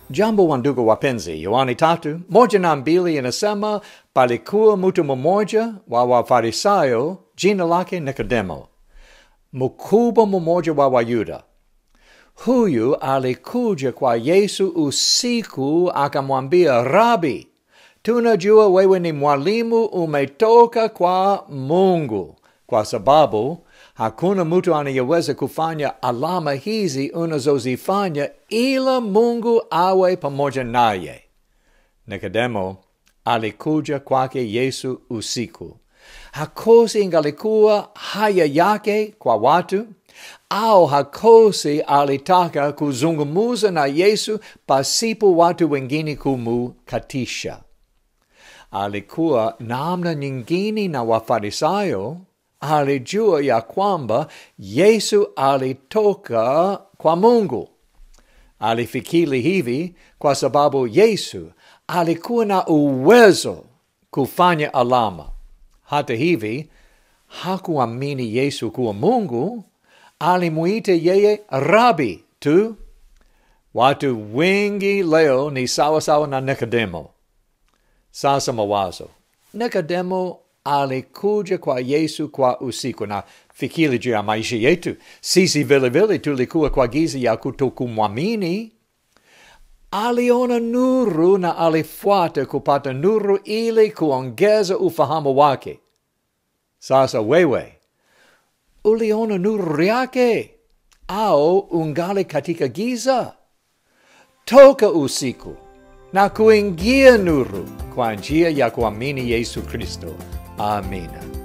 Jambo wandugu wapenzi, Yohani tatu moja na mbili inasema palikuwa mtu mmoja wa Wafarisayo, jina lake Nikodemo, mkubwa mmoja wa Wayuda. Huyu alikuja kwa Yesu usiku, akamwambia, Rabi, tunajua wewe ni mwalimu umetoka kwa Mungu, kwa sababu hakuna mtu anayeweza kufanya alama hizi unazozifanya ila Mungu awe pamoja naye. Nikodemo alikuja kwake Yesu usiku. Hakosi ingalikuwa haya yake kwa watu au hakosi alitaka kuzungumuza na Yesu pasipo watu wengine kumukatisha. Alikuwa namna nyingine na Wafarisayo alijua ya kwamba Yesu alitoka kwa Mungu. Alifikiri hivi kwa sababu Yesu alikuwa na uwezo kufanya alama. Hata hivi hakuamini Yesu kuwa Mungu, alimuita yeye rabi tu. Watu wengi leo ni sawa sawa na Nikodemo. Sasa mawazo, Nikodemo alikuja kwa Yesu kwa usiku, na fikiri juu ya maisha yetu. Sisi vilevile tulikuwa kwa giza ya kutokumwamini. Aliona nuru na alifuata kupata nuru ili kuongeza ufahamu wake. Sasa wewe uliona nuru yake au ungali katika giza? Toka usiku na kuingia nuru kwa njia ya kuamini Yesu Kristo. Amina.